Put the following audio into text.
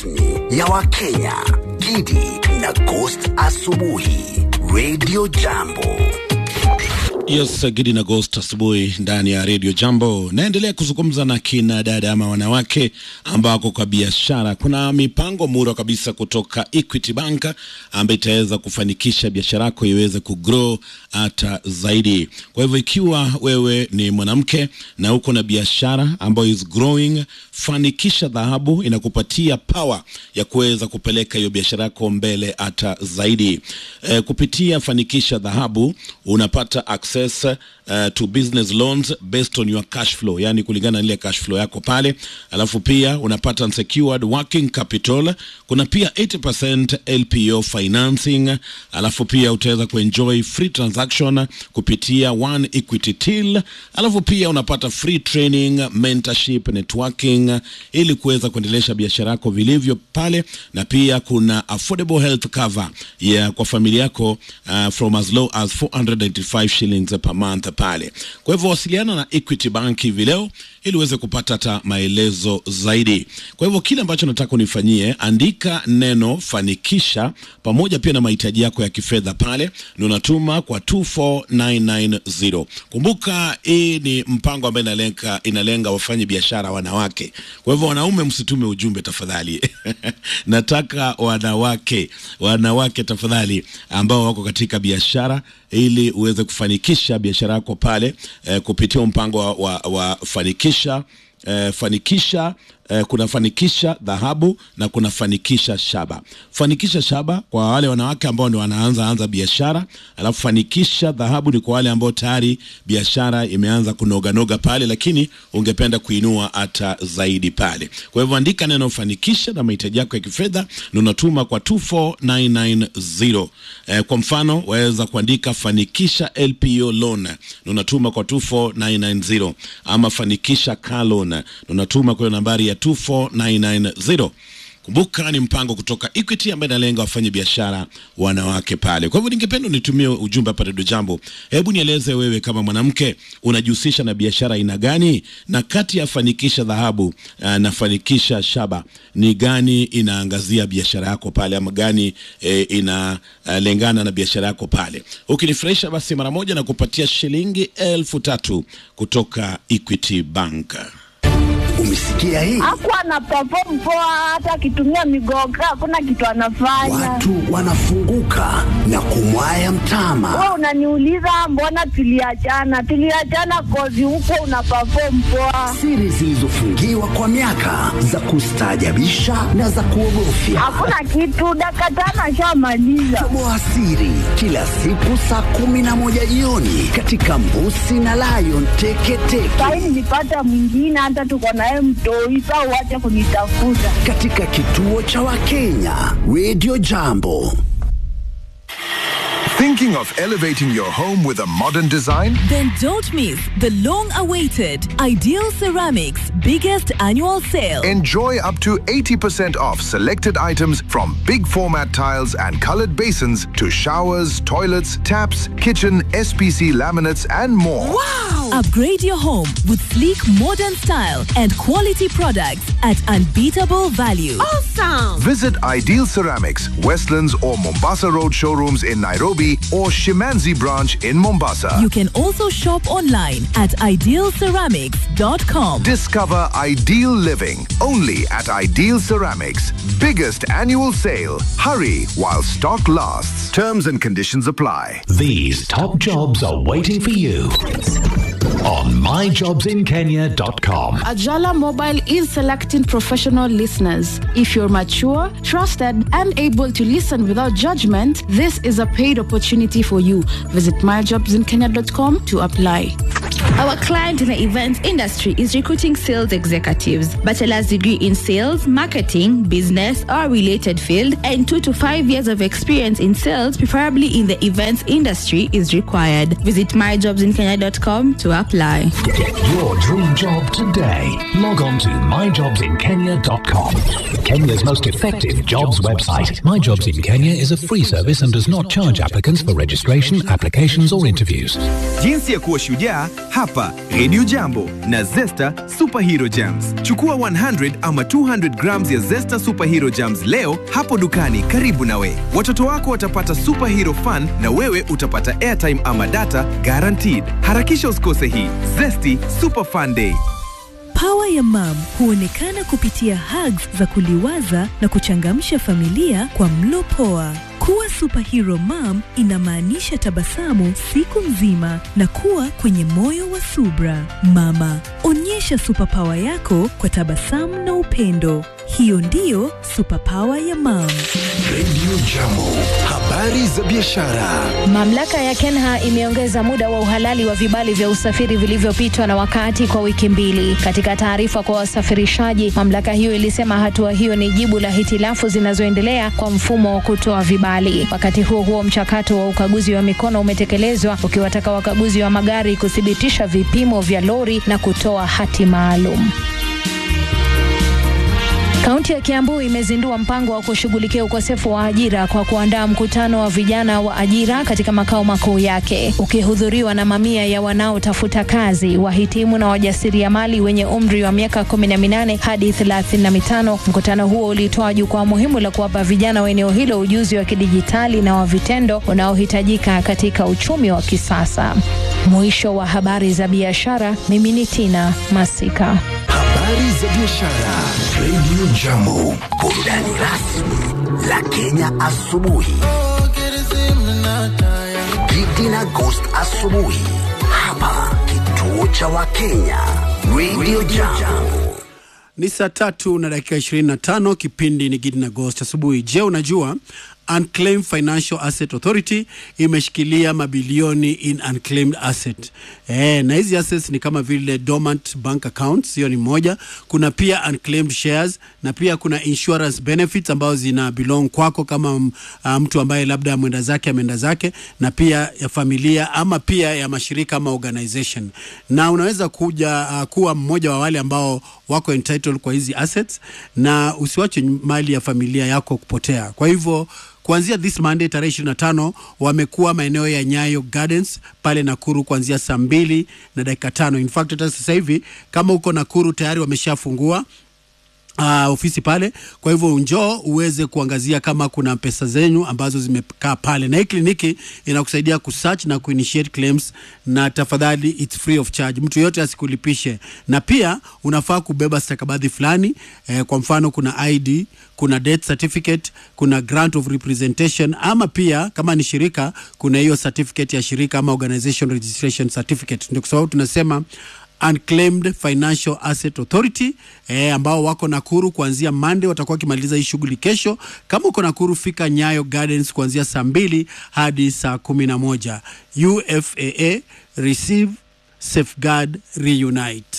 rasmi ya Wakenya, Gidi na Ghost Asubuhi, Radio Jambo. Yes, Gidi na Ghost asubuhi ndani ya Radio Jambo. Naendelea kuzungumza na kina dada ama wanawake ambao wako kwa biashara. Kuna mipango mura kabisa kutoka Equity Bank ambayo itaweza kufanikisha biashara yako iweze kugrow hata zaidi. Kwa hivyo ikiwa wewe ni mwanamke na uko na biashara ambayo is growing, fanikisha dhahabu inakupatia power ya kuweza kupeleka hiyo biashara yako mbele hata zaidi. E, kupitia fanikisha dhahabu unapata access uh, to business loans based on your cash flow, yani kulingana na ile cash flow yako pale, alafu pia unapata unsecured working capital. Kuna pia 80% LPO financing, alafu pia utaweza kuenjoy free transaction kupitia One Equity Till, alafu pia unapata free training, mentorship, networking ili kuweza kuendelesha biashara yako vilivyo pale, na pia kuna affordable health cover ya kwa familia yako uh, from as low as 495 shillings per month pale. Kwa hivyo wasiliana na Equity Bank hivi leo ili uweze kupata hata maelezo zaidi. Kwa hivyo kile ambacho nataka unifanyie, andika neno fanikisha pamoja pia na mahitaji yako ya kifedha pale, na unatuma kwa 24990. Kumbuka hii ni mpango ambayo inalenga, inalenga wafanye biashara wanawake. Kwa hivyo wanaume, msitume ujumbe tafadhali. nataka wanawake, wanawake tafadhali, ambao wako katika biashara ili uweze kufanikisha biashara yako pale eh, kupitia mpango wa, wa, wa fanikisha eh, fanikisha eh, kuna fanikisha dhahabu na kuna fanikisha shaba. Fanikisha shaba kwa wale wanawake ambao ndio wanaanza anza biashara, alafu fanikisha dhahabu ni kwa wale ambao tayari biashara imeanza kunoganoga pale, lakini ungependa kuinua hata zaidi pale. Kwa hivyo andika neno fanikisha na mahitaji yako ya kifedha na unatuma kwa 24990. Eh, kwa mfano waweza kuandika fanikisha LPO loan na unatuma kwa 24990 ama fanikisha car loan na unatuma kwa nambari ya 24990. Kumbuka ni mpango kutoka Equity ambaye inalenga wafanye biashara wanawake pale. Kwa hivyo ningependa unitumie ujumbe hapa Redio Jambo. Hebu nieleze wewe kama mwanamke unajihusisha na biashara aina gani, na kati ya fanikisha dhahabu uh, na fanikisha shaba ni gani inaangazia biashara yako pale, ama gani eh, inalengana uh, na biashara yako pale? Ukinifurahisha basi mara moja na kupatia shilingi elfu tatu kutoka Equity Bank. Umesikia hii? Hakuwa ana perform poa, hata akitumia migoga hakuna kitu anafanya. Watu wanafunguka na kumwaya mtama. Wewe unaniuliza mbona tuliachana? Tuliachana kozi huko una perform poa, Siri zilizofungiwa kwa miaka za kustaajabisha na za kuogofya. hakuna kitu. Dakika tano ashamaliza. Toboa siri kila siku saa kumi na moja jioni katika Mbusi na Lion Teketeke Sahi nilipata mwingine, hata tuko naye mtoi. Saa uache kunitafuta. katika kituo cha Wakenya Radio Jambo. Thinking of elevating your home with a modern design? Then don't miss the long awaited Ideal Ceramics biggest annual sale. Enjoy up to 80% off selected items from big format tiles and colored basins to showers, toilets, taps, kitchen, SPC laminates, and more. Upgrade your home with sleek modern style and quality products at unbeatable value. Visit Ideal Ceramics, Westlands or Mombasa Road showrooms in Nairobi or Shimanzi branch in Mombasa. You can also shop online at idealceramics.com. Discover ideal living only at Ideal Ceramics. Biggest annual sale. Hurry while stock lasts. Terms and conditions apply. These top jobs are waiting for you on myjobsinkenya.com. Ajala Mobile is selecting professional listeners. If you're mature, trusted, and able to listen without judgment, this is a paid opportunity for you. Visit myjobsinkenya.com to apply. Our client in the events industry is recruiting sales executives, bachelor's degree in sales, marketing, business, or related field, and two to five years of experience in sales, preferably in the events industry, is required. Visit myjobsinkenya.com to apply. Get your dream job today. Log on to myjobsinkenya.com. Kenya's most effective jobs website. My Jobs in Kenya is a free service and does not charge applicants for registration, applications, or interviews. Jinsi ya kuwa shujaa hapa hapa Radio Jambo na Zesta Superhero Jams. Chukua 100 ama 200 grams ya Zesta Superhero Jams leo hapo dukani karibu nawe. Watoto wako watapata superhero fun na wewe utapata airtime ama data guaranteed. Harakisha usikose hii Zesty Super Fun Day. Pawa ya mam huonekana kupitia hugs za kuliwaza na kuchangamsha familia kwa mlo poa. Kuwa superhero mom inamaanisha tabasamu siku nzima na kuwa kwenye moyo wa subra. Mama, onyesha superpower yako kwa tabasamu na upendo. Hiyo ndiyo superpower ya mam. Radio Jambo, habari za biashara. Mamlaka ya Kenha imeongeza muda wa uhalali wa vibali vya usafiri vilivyopitwa na wakati kwa wiki mbili. Katika taarifa kwa wasafirishaji, mamlaka hiyo ilisema hatua hiyo ni jibu la hitilafu zinazoendelea kwa mfumo wa kutoa vibali. Wakati huo huo, mchakato wa ukaguzi wa mikono umetekelezwa ukiwataka wakaguzi wa magari kuthibitisha vipimo vya lori na kutoa hati maalum. Kaunti ya Kiambu imezindua mpango wa kushughulikia ukosefu wa ajira kwa kuandaa mkutano wa vijana wa ajira katika makao makuu yake, ukihudhuriwa na mamia ya wanaotafuta kazi, wahitimu na wajasiriamali wenye umri wa miaka kumi na minane hadi thelathini na mitano. Mkutano huo ulitoa jukwaa muhimu la kuwapa vijana wa eneo hilo ujuzi wa kidijitali na wa vitendo unaohitajika katika uchumi wa kisasa. Mwisho wa habari za biashara. Mimi ni Tina Masika. Habari za biashara. Radio Jambo, burudani rasmi la Kenya asubuhi. Gidi na Ghost asubuhi hapa kituo cha Wakenya Radio Jambo. Ni saa tatu na dakika 25. Kipindi ni Gidi na Ghost asubuhi. Je, unajua Unclaimed Financial Asset Authority imeshikilia mabilioni in unclaimed asset. E, na hizi assets ni kama vile dormant bank accounts, hiyo ni moja. Kuna pia unclaimed shares na pia kuna insurance benefits ambazo zina belong kwako kama uh, mtu ambaye labda mwenda zake ameenda zake, na pia ya familia ama pia ya mashirika ama organization, na unaweza kuja uh, kuwa mmoja wa wale ambao wako entitled kwa hizi assets, na usiwache mali ya familia yako kupotea. Kwa hivyo kuanzia this Monday tarehe 25 wamekuwa maeneo ya Nyayo Gardens pale Nakuru kuanzia saa mbili na dakika tano. In fact hata sasa hivi kama uko Nakuru tayari wameshafungua Uh, ofisi pale, kwa hivyo njoo uweze kuangazia kama kuna pesa zenyu ambazo zimekaa pale, na hii kliniki inakusaidia kusearch na kuinitiate claims, na tafadhali it's free of charge, mtu yote asikulipishe, na pia unafaa kubeba stakabadhi fulani eh, kwa mfano kuna ID, kuna death certificate, kuna grant of representation, ama pia kama ni shirika kuna hiyo certificate ya shirika ama organization registration certificate. Ndio kwa sababu tunasema Unclaimed Financial Asset Authority eh, ambao wako Nakuru kuanzia Monday, watakuwa wakimaliza hii shughuli kesho. Kama uko Nakuru, fika Nyayo Gardens kuanzia saa mbili hadi saa kumi na moja. UFAA receive safeguard reunite.